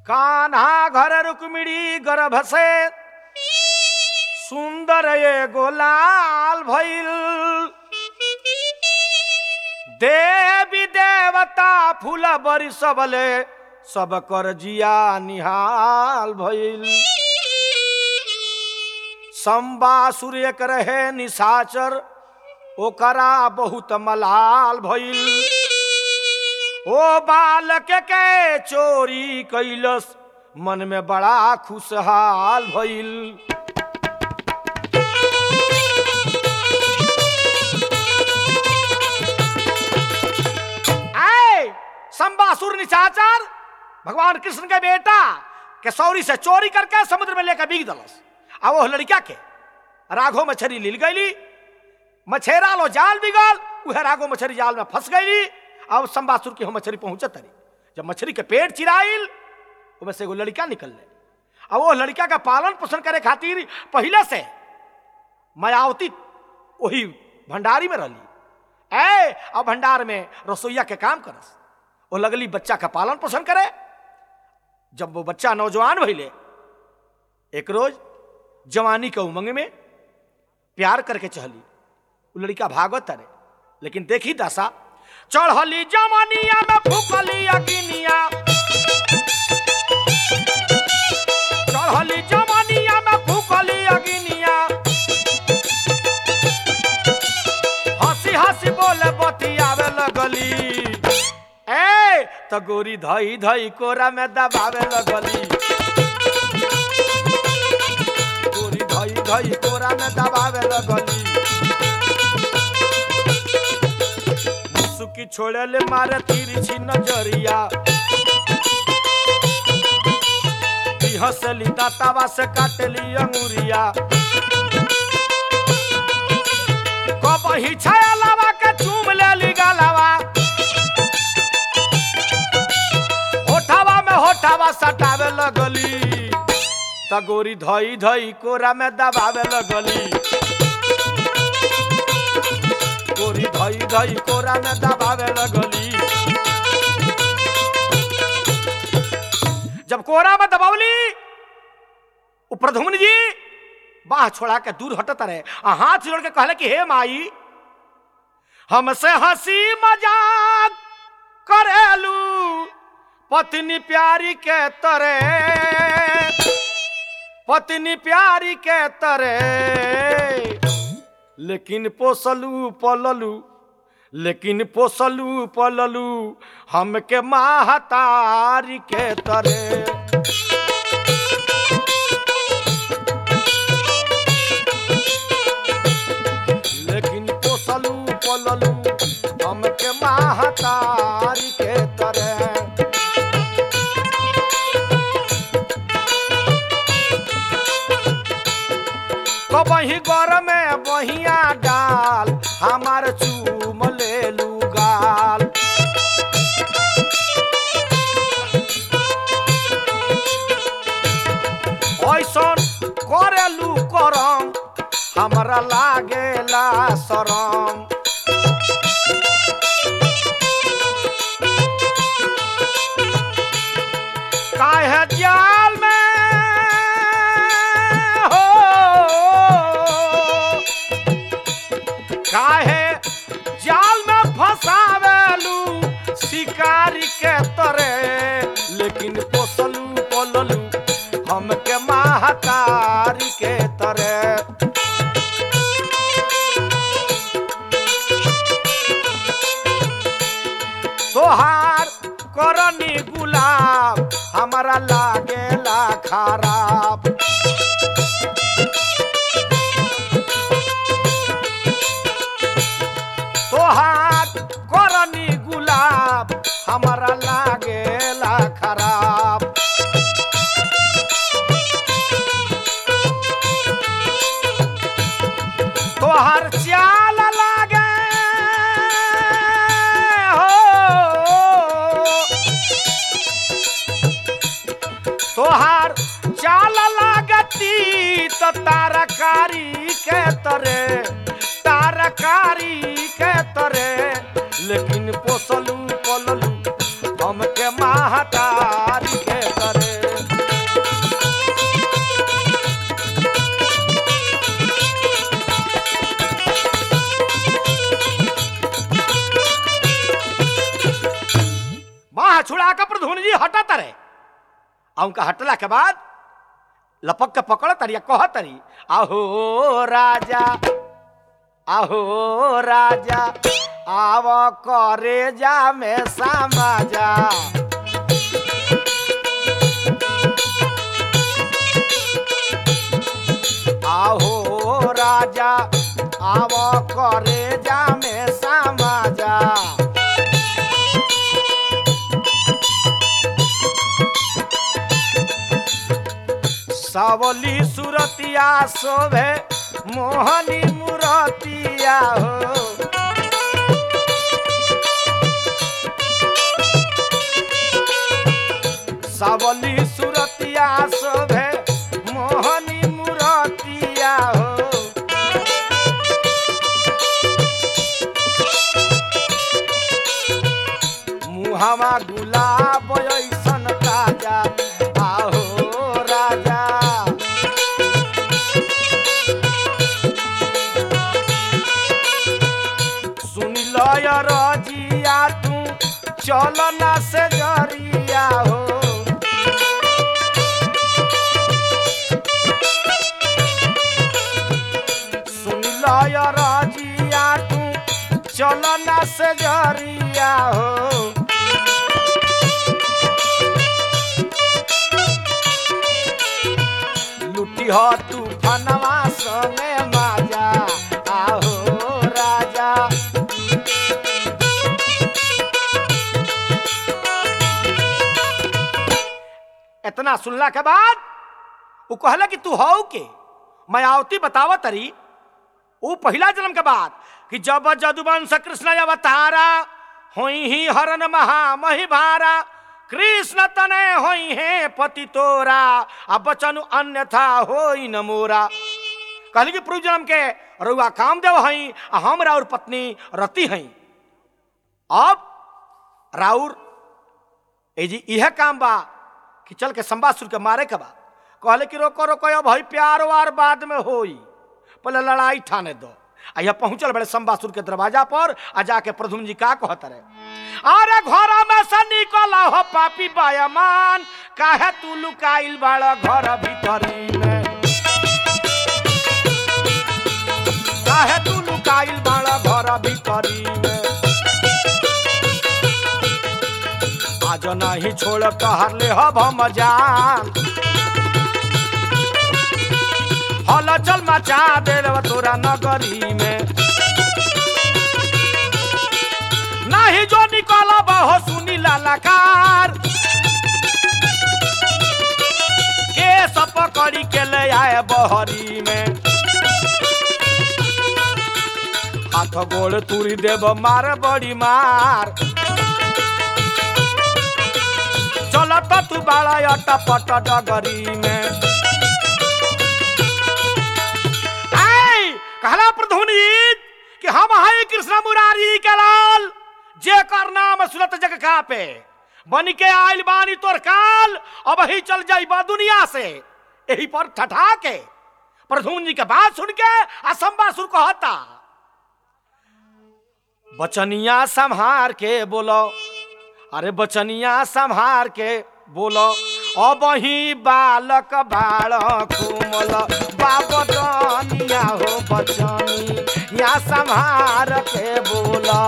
कान्हा घर रुक्मिणी गर्भ से सुंदर एगो लाल भइल देवी देवता फूल बरी सबले सब कर जिया निहाल भइल संबासुर एक रहे निशाचर ओकरा बहुत मलाल भइल ओ बालक के चोरी कैलस मन में बड़ा खुशहाल भइल आए संबासुर निशाचर भगवान कृष्ण के बेटा के सौरी से चोरी करके समुद्र में लेकर बिग दलस आ वो लड़का के राघो मछली लील गईली मछेरा लो जाल बिगल उहे राघो मछली जाल में फंस गईली अब संबासुर की हो मछली पहुंचत तरी जब मछली के पेट चिराइल उसमें से एगो लड़का निकल ले अब वो लड़का का पालन पोषण करे खातिर पहले से मायावती वही भंडारी में रहली ए अब भंडार में रसोईया के काम करस वो लगली बच्चा का पालन पोषण करे जब वो बच्चा नौजवान भइले एक रोज जवानी के उमंग में प्यार करके चहली वो लड़का भागत तरे लेकिन देखी दशा चढ़ली जवानिया में फूकली अगिनिया चढ़ली जवानिया में फूकली अगिनिया हंसी हंसी बोले बतियावे लगली ए तो गोरी धई धई कोरा में दबावे लगली गोरी धई धई कोरा में दबावे लगली मुसुकी छोड़े ले मारे तिरछी नजरिया ई हंसली दातावा से काटली अंगुरिया कबही छाया लावा के चूम लेली गालावा होठावा में होठावा सटावे लगली त गोरी धई धई कोरा में दबावे लगली गोरी धई धई कोरा में दबावे लगली जब कोरा में दबावली उ प्रधुमन जी बाह छोड़ा के दूर हटत रहे आ हाथ जोड़ के कहले कि हे माई हमसे हंसी मजाक करेलू पत्नी प्यारी के तरे पत्नी प्यारी के तरे लेकिन पोसलू पललू लेकिन पोसलू पललू हमके महतारी के तरे लेकिन पोसलू पललू हमके महतारी के तरह कबही गर में बहिया डाल हमार चूम लेलू गाल ऐसन करेलू करम हमरा लागेला शरम काहे जाल में हो काहे जाल में फंसावेलू शिकारी के तरे लेकिन पोसलू पललू हमके महतारी के तरह तोहार करनी गुलाब हमारा लागेला खराब तोहार करनी गुलाब हमारा लागेला खराब तोहार चाल लागे हो तोहार चाल लागती तो तारकारी के तरे तारकारी के तरे लेकिन पोसलू पललू हमके महतारी के तरे छुड़ा के प्रधुन जी हटत रहे आ उनका हटला के बाद लपक के पकड़ तरी कह तरी आहो राजा आहो राजा आव करे जा में समाजा आहो राजा आव करे जा में समाजा सावली सुरतिया शोभे मोहनी मुरतिया हो सावली सुरतिया शोभे मोहनी मुरतिया हो मुहावा गुलाब ऐसन ताजा आहो राजा सुन लय रजिया तू चल ना से जरिया हो सुन लय रजिया तू चल ना से जरिया हो लुटी हो तू फनवा संगे माजा आहो राजा इतना सुनला के बाद वो कहला कि तू हो के मायावती बतावा तरी वो पहला जन्म के बाद कि जब जदुवंश कृष्ण अवतारा होई ही हरन महा महिभारा कृष्ण तने होई है पति तोरा अब बचन अन्यथा होई न मोरा कहली कि पूर्व जन्म के रुआ कामदेव हई आ हम राउर पत्नी रति हई अब राउर ए जी यह काम बा कि चल के संबासुर के मारे के बा कहले कि रोको रोको अब हई प्यार वार बाद में होई पहले लड़ाई ठाने दो आ यह पहुंचल बड़े संबासुर के दरवाजा पर आ जाके प्रधुम जी का कहत रहे अरे घर में से निकल हो पापी बायमान काहे तू लुकाइल बाड़ घर भीतरी में काहे तू लुकाइल बाड़ घर भीतरी में आज नहीं छोड़ कहर ले हब हम जान हल चल मचा दे तोरा नगरी में नहीं जो निकल हो सुनी लालाकार के सब पकड़ी के ले आए बहरी में हाथ गोड़ तुरी देव मार बड़ी मार चलत तू बाड़ा अटपट डगरी में आई कहला प्रधुनीत कि हम हैं कृष्ण मुरारी के लाल जेकर नाम सुनत जग का पे बन के आइल बानी तोर काल अब ही चल जाई बा दुनिया से यही पर ठठा के प्रधुन जी के बात सुन के असंबासुर कहता बचनिया संहार के बोलो अरे बचनिया संहार के बोलो अब ही बालक बाल कुमल बाबनिया हो बचनी या संहार के बोलो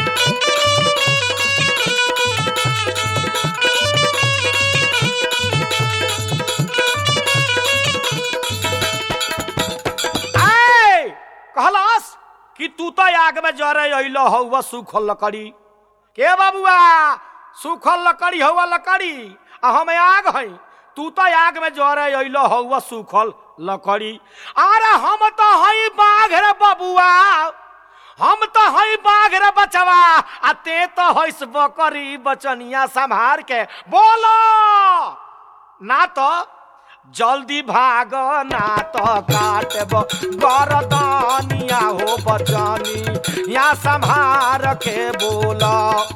आय, कहलास कि तू तो आग में जरे अइलो हौवा सूखल लकड़ी के बाबुआ सूखल लकड़ी हौवा लकड़ी आ हम आग हई तू तो आग में जरे अइलो हौवा सूखल लकड़ी अरे हम तो हई बाघ रे बबुआ हम तो हई बाघ रे बचवा आ ते तो हईस बकरी बचनिया संभार के बोलो ना तो जल्दी भाग ना तो काटब गरदनिया हो बचनी या संभार के बोला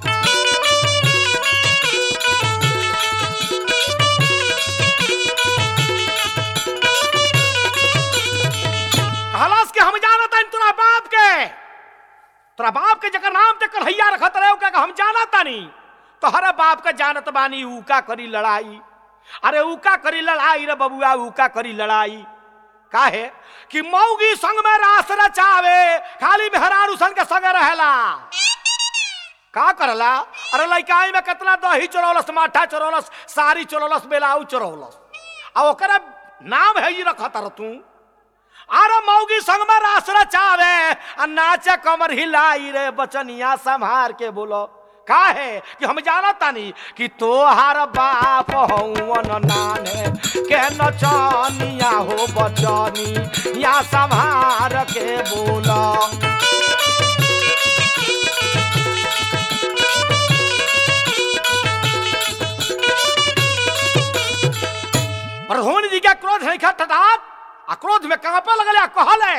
कहलास के हम जानत हन तोरा बाप के तोरा बाप के जकर नाम ते कन्हैया रखत रहे ओकरा के हम जानत तानी तोहरा बाप का जानत बानी ऊका करी लड़ाई अरे ऊका करी लड़ाई रे बबुआ ऊका करी लड़ाई काहे कि मौगी संग में रास रचावे खाली मेहरारू सन के संग रहेला का करला अरे लइकाई में कितना दही चोरौलस माठा चोरौलस साड़ी चोरौलस बेलाऊ चोरौलस आ ओकरा नाम है ही रखत रह तू अरे मौगी संग में रास रचावे आ नाचे कमर हिलाई रे बचनिया संभार के बोलो काहे कि हम जानत तानी कि तोहार बाप हौवन नाने के नचनिया हो बचनी या संभार के बोलो प्रधान जी के क्रोध है ठठात आ क्रोध में कांपे लगले आ कहले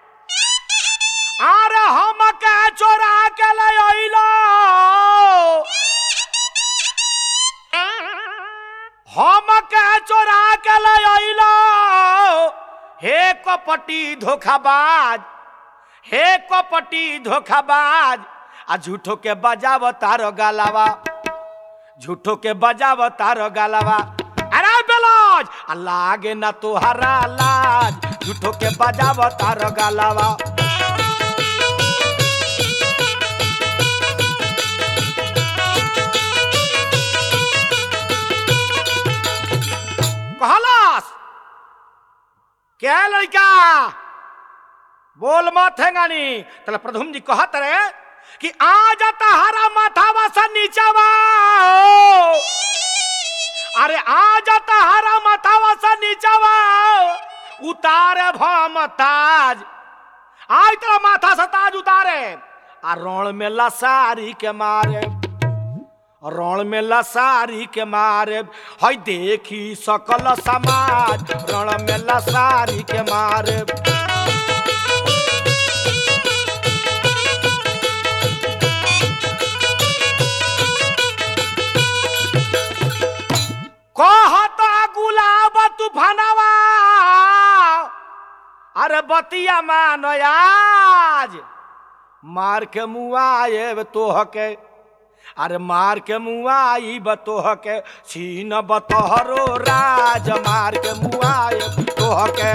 अरे हम के चोरा के ले अइलो हम के चोरा के ले अइलो हे कपटी धोखाबाज हे कपटी धोखाबाज आ झूठो के बजाव तारो गालावा झूठो के बजाव तारो गालावा अरे बेलाज आ लागे ना तोहरा लाज झूठो के बजाव तारो गालावा कहलास क्या लड़का बोल मत है गानी तले प्रधुम जी कहत रे कि आ जाता हरा माथावा सा नीचावा अरे आ जाता हरा माथावा सा नीचावा उतारे भम ताज आज तेरा माथा से ताज उतारे आ रण में लसारी के मारे रण में लसारी के मारे हई देखी सकल समाज रण में लसारी के मारे कहता गुलाब तूफानवा अरे बतिया मान आज मार के मुआए तोह के अरे मार के मुआई बतोह के छीन बतहरो राज मार के मुआए तोह के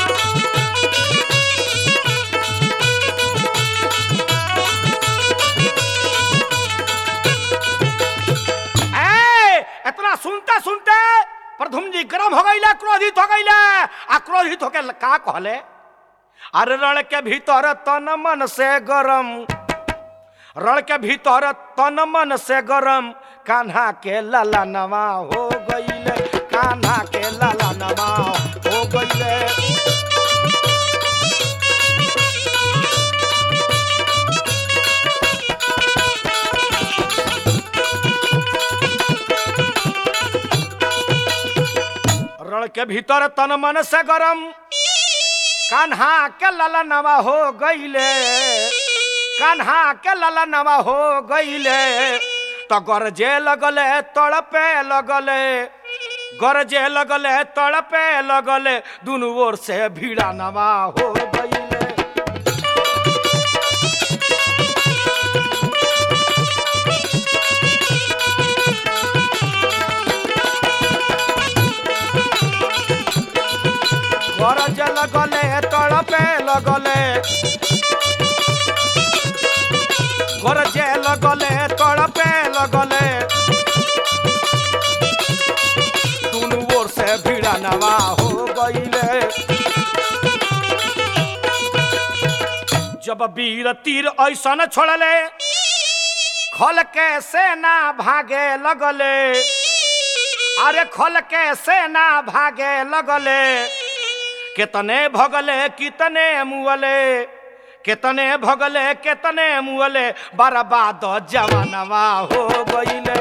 ए, इतना सुनते सुनते प्रधुम जी गर्म हो गईले क्रोधित हो गईले आ क्रोधित होके का कहले अरे रण के भीतर तन मन से गरम रण के भीतर तन मन से गरम कान्हा के लाला नवा हो गईले कान्हा के लाला नवा हो गईले रण के भीतर तन मन से गरम कान्हा के लाला नवा हो गईले कान्हा के लाला नवा हो गईले तो गरजे लगले तड़पे लगले गरजे लगले तड़पे लगले दुनू ओर से भीड़ा नवा हो गईले गरज लगले तड़पे लगले गरजे लगले तड़पे लगले दुनू ओर से भीड़ा नवा हो गईले जब वीर तीर ऐसन छोड़ले खल के सेना भागे लगले अरे खल के सेना भागे लगले कितने भगले कितने मुअले कितने भगले कितने मुअले बर्बाद जवानवा हो गईले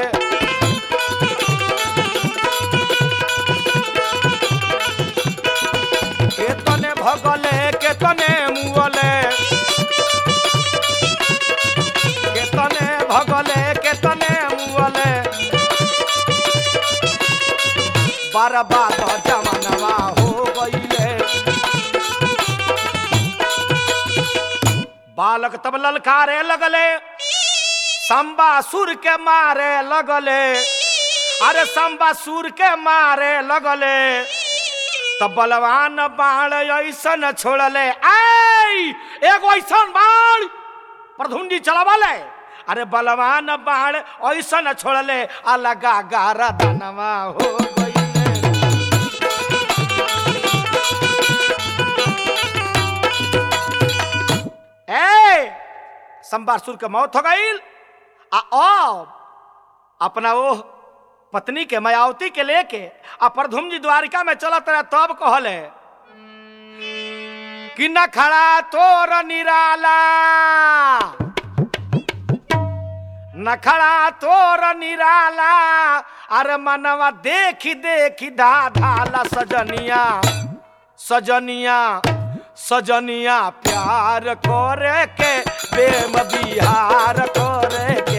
कितने भगले कितने मुअले कितने भगले कितने मुअले बर्बाद जवानवा हो गईले बालक तब ललकारे लगले संबासुर के मारे लगले अरे संबासुर के मारे लगले तो बलवान बाण ऐसन छोड़ले आई एगो ऐसन बाण प्रधुंडी चलावले अरे बलवान बाण ऐसन छोड़ले अलगा गारा दनवा हो गईले ए संबासुर के मौत हो गई आ अब अपना वो पत्नी के मायावती के लेके आ प्रधुम जी द्वारिका में चलत रहे तब कहले कि न खड़ा तोर निराला न खड़ा तोर निराला अरे मनवा देखी देखी धा धाला सजनिया सजनिया सजनिया प्यार करे के प्रेम बिहार करे के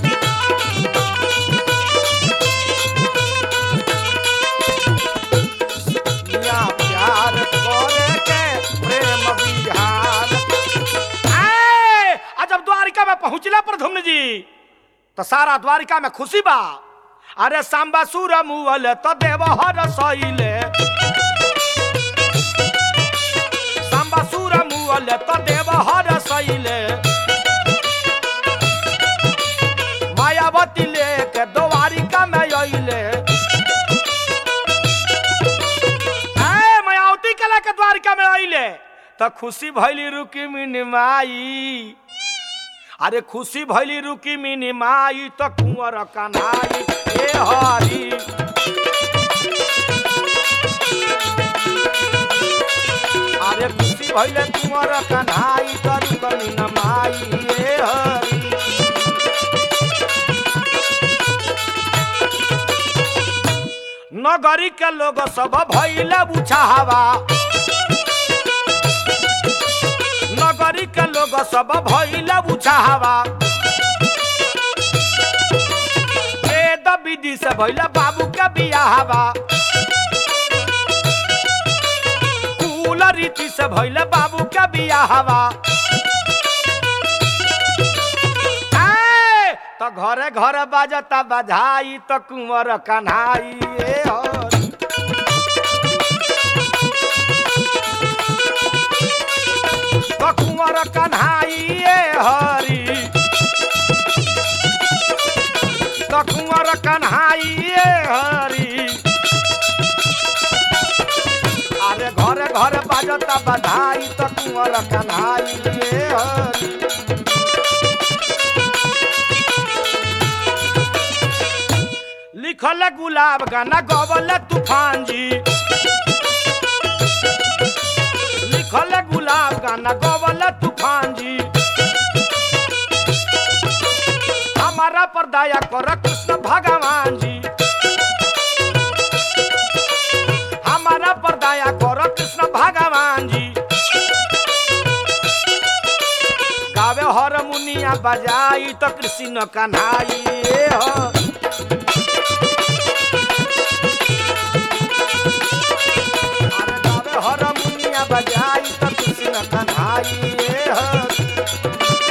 सजनिया प्यार करे के प्रेम बिहार आए, आ जब द्वारिका में पहुंचला प्रधुम्न जी तो सारा द्वारिका में खुशी बा अरे सांबा सुर मुअल तो देवहर सैले सांबा सुर मुअल तो देवहर सैले मायावती लेके द्वारिका में अइले ए मायावती के लेके द्वारिका में अइले तो खुशी भइली रुकी मिनी माई अरे खुशी भइली रुकी मिनी माई तो कुंवर कन्हाई ए हरी अरे खुशी भइले कुंवर कन्हाई तो रुकनी न माई ए हरी नगरी के लोग सब भइले बुझावा नगरी के लोग सब भइले बुझावा वेद विधि से भइले बाबू के बियाहवा कुल रीति से भइले बाबू के बियाहवा ए, तो घरे घरे बाजता बधाई तो कुंवर कन्हाई ए हरी तो कुंवर कन्हाई ए हरी तो कुंवर कन्हाई ए हरी अरे घरे घरे बाजता बधाई तो कुंवर कन्हाई ए हरी लिखल गुलाब गाना गवल तूफान जी लिखल गुलाब गाना गवल तूफान जी हमारा पर दया कर कृष्ण भगवान जी हमारा पर दया कर कृष्ण भगवान जी गावे हरमुनिया बजाई तो कृष्ण कन्हाई ए हो अरे गावे हरमुनिया बजाई तो कृष्ण कन्हाई ए हो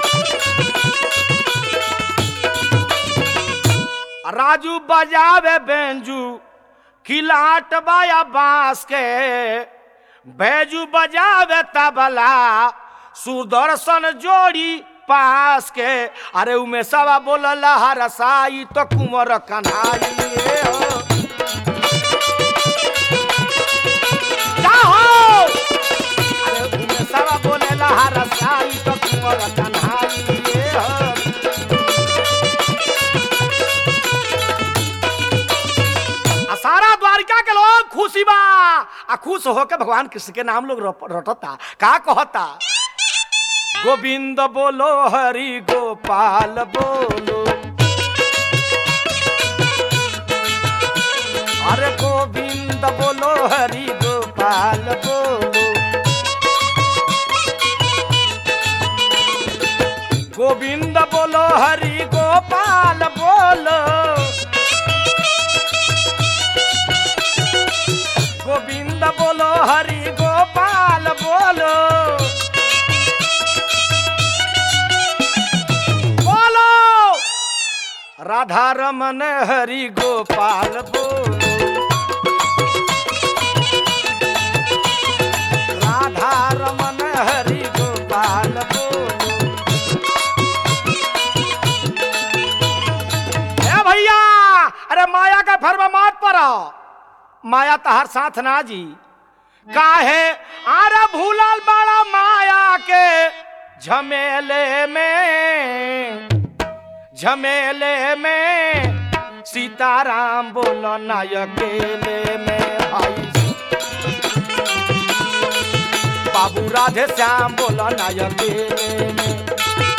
राजू बजावे बेंजू खिलाट बाया बांस के बैजू बजावे तबला सुदर्शन जोड़ी पास के अरे उमे सवा बोलला हरसाई तो कुंवर कन्हाई ए हो जाहो अरे उमे सवा बोलेला हरसाई तो कुंवर कन्हाई ए हो आ सारा द्वारिका के लोग खुशी बा आ खुश होके भगवान कृष्ण के नाम लोग रप- रटता का कहता गोविंद बोलो हरि गोपाल बोलो अरे गोविंद बोलो हरि गोपाल बोलो गोविंद बोलो हरि गोपाल बोलो गोविंद बोलो हरि गोपाल बोलो बोलो राधा रमन हरि गोपाल बोलो राधा रमन हरि गोपाल बोलो ए भैया अरे माया का फर्म मत पड़ो माया तहर साथ ना जी काहे आरे भूलल बड़ा माया के झमेले में झमेले में सीताराम बोलो ना अकेले में भाई बाबू राधे श्याम बोलो ना अकेले में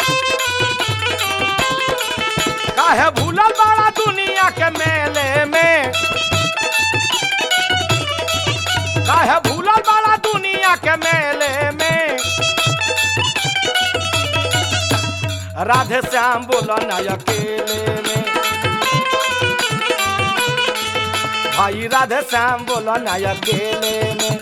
काहे भूलल बड़ा दुनिया के मेले में काहे भूलल बड़ा दुनिया के मेले में राधे श्याम बोलो ना अकेले में भाई राधे श्याम बोलो ना अकेले में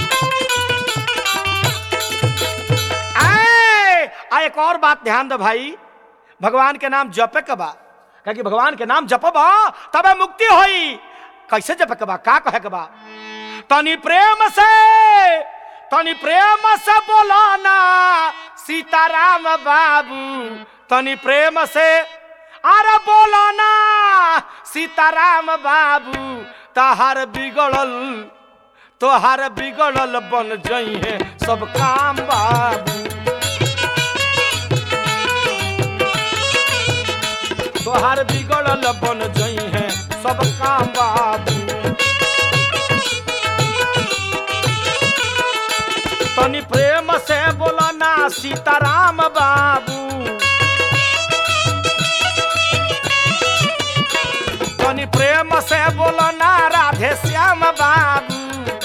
आए, आ एक और बात ध्यान दो भाई भगवान के नाम जपे के बा क्या कि भगवान के नाम जपब तबे मुक्ति होई कैसे जपे के बा का कहे के बा तनी प्रेम से तनी प्रेम से बोलो ना सीताराम बाबू तनी प्रेम से अरे बोलो ना सीताराम बाबू तहार बिगड़ल तोहार बिगड़ल बन जइहे सब काम बाबू तोहार बिगड़ल बन जइहे सब काम बाबू तनी प्रेम से बोला ना सीताराम बाबू तनी प्रेम से बोला ना राधे श्याम बाबू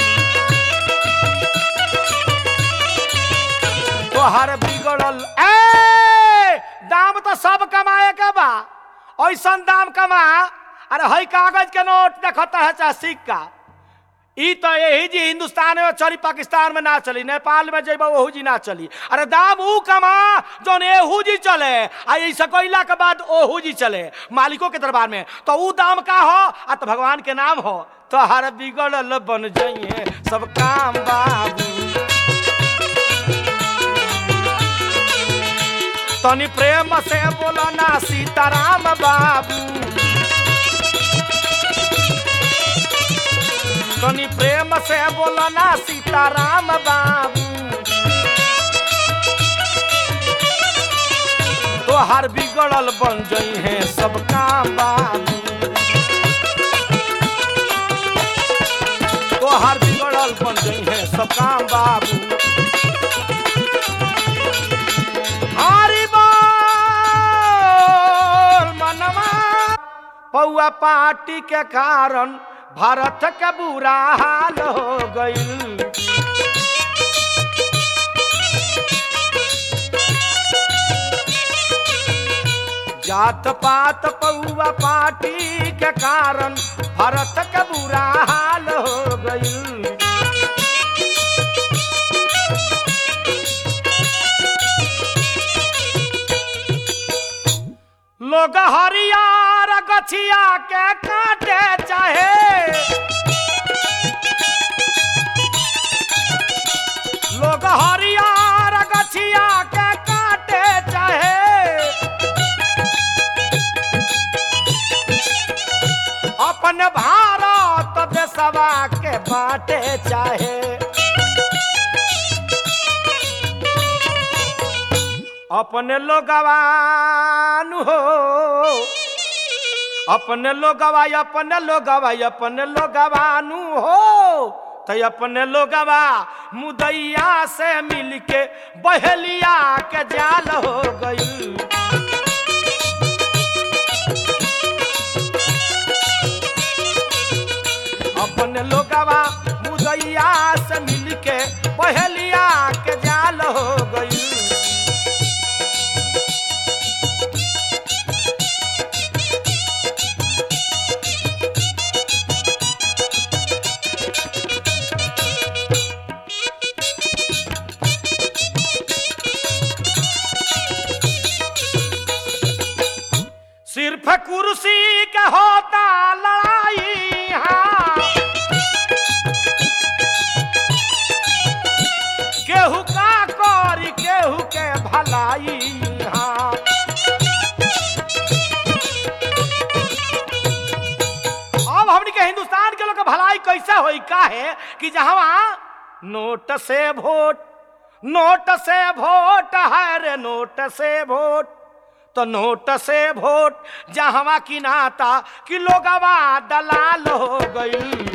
तोहर बिगड़ल ए दाम तो सब कमाए के बा ऐसन दाम कमा अरे हई कागज के नोट देखता है चाहे सिक्का ई तो यही जी हिंदुस्तान में चली पाकिस्तान में ना चली नेपाल में जेब ओहू जी ना चली अरे दाम ऊ कमा जौन एहू जी चले आ ऐसा कोइला के बाद ओहू जी चले मालिकों के दरबार में तो ऊ दाम का हो आ तो भगवान के नाम हो तो हर बिगड़ल बन जाइए सब काम बाबू तनी प्रेम से बोलो ना सीताराम बाबू तनी प्रेम से बोलो ना सीताराम बाबू तोहार बिगड़ल बन जई है सब काम बाबू तोहार बिगड़ल बन जई है सब काम बाबू हरि बोल मनवा पौआ पार्टी के कारण भारत के बुरा हाल हो गईल जात पात पौआ पार्टी के कारण भारत के बुरा हाल हो गईल लोग हरियार गछिया के काटे चाहे लोग हरियार गछिया के काटे चाहे अपन भारत देशवा के बाटे चाहे अपने लोगवान हो अपने लोगवा अपने लोगवा अपने लोगवानू हो तो अपने लोगवा मुदैया से मिलके बहेलिया के जाल हो गई अपने लोगवा मुदैया से मिलके बहेलिया के जाल हो गई सिर्फ कुर्सी हिंदुस्तान के लोग के भलाई कैसे होई का है कि जहाँ नोट से वोट नोट से वोट है रे नोट से वोट तो नोट से वोट जहाँ की नाता कि लोगवा दलाल हो गई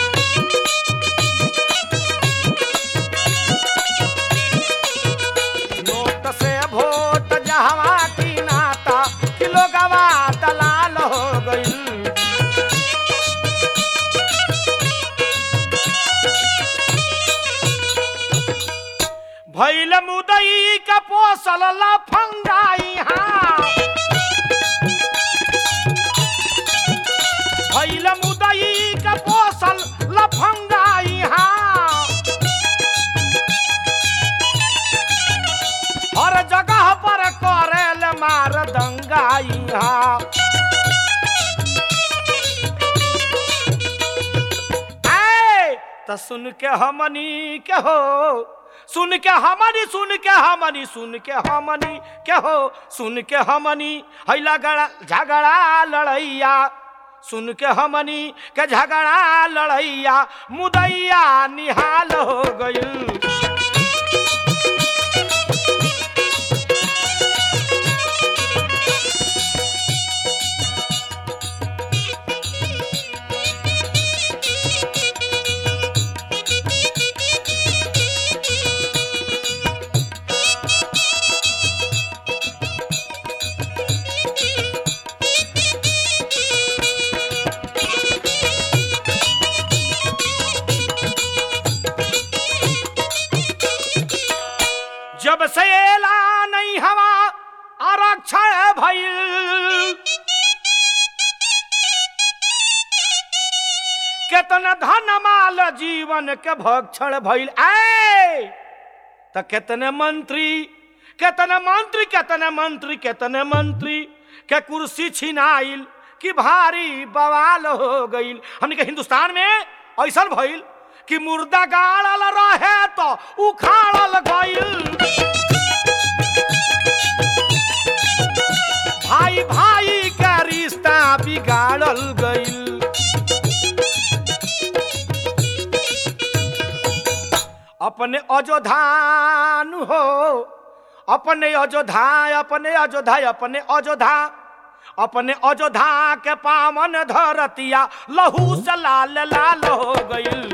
नोट से वोट जहवा की नाता कि लोगवा दलाल हो गई भैल मुदई का पोसल लफंगाई हाँ भैल मुदई का पोसल लफंगाई हाँ हर जगह पर करेल मार दंगाई हाँ ऐ, त सुन के हमनी के हो सुन के हमनी सुन के हमनी सुन के हमनी के हो सुन के हमनी हैला गड़ा झगड़ा लड़ैया सुन के हमनी के झगड़ा लड़ैया मुदैया निहाल हो गई जब से एला नहीं हवा आरक्षण भइल केतना धन माल जीवन के भक्षण भइल आए त केतने मंत्री केतने मंत्री केतने मंत्री केतने मंत्री के कुर्सी छिनाइल कि भारी बवाल हो गईल हमने के हिंदुस्तान में ऐसा भइल कि मुर्दा गाड़ल रहे तो उखाड़ल गईल भाई भाई का रिश्ता बिगाड़ल गईल अपने अयोधान हो अपने अयोध्या अपने अयोध्या अपने अयोध्या अपने अयोध्या के पावन धरतिया लहू से लाल लाल हो गईल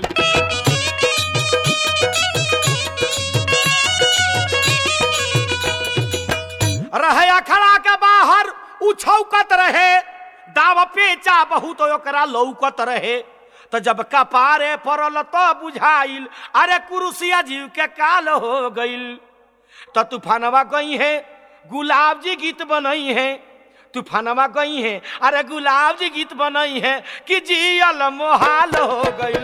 रहे अखड़ा के बाहर उछौकत रहे दाव पेचा बहुत ओकरा लौकत रहे तो जब कपारे पड़ल तो बुझाइल अरे कुरुसिया जीव के काल हो गईल तो तूफानवा गई है गुलाब जी गीत बनई है तूफानवा गई है अरे गुलाब जी गीत बनई है कि जियल मोहाल हो गईल